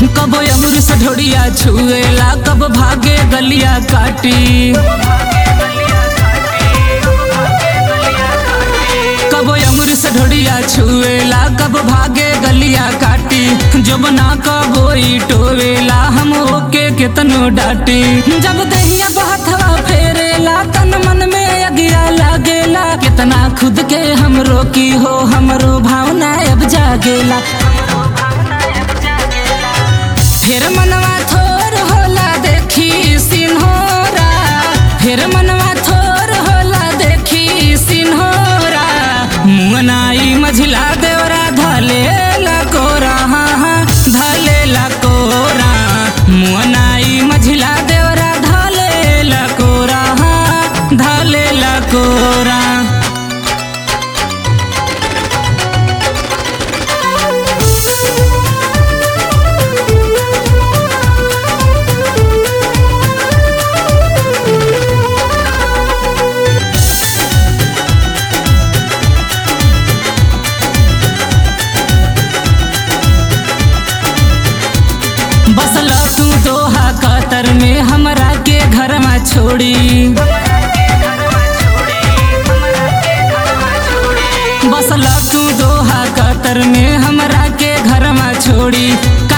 कब अमर से ढोड़िया छुएला कब भागे गलिया काटी कब अमर से ढोड़िया छुएला कब भागे गलिया काटी जब ना कबोई टोवेला हम ओके केतनो डाटी जब दहिया बहथवा फेरेला तन मन में अगिया लागेला कितना खुद के हम रोकी हो हमरो भावना अब जागेला फिर मनवा थोर होला देखी सिन्होरा फिर मनवा थोर होला देखी सिन्होरा मुअनाई मझिला देवरा धले कोरा हाँ हाँ धले कोरा मुअनाई मझिला देवरा धले कोरा हाँ धले कोरा बसल तू दोहा कतर में हमरा के घर में छोड़ी बसल तू दोहा कतर में हमरा के घर में छोड़ी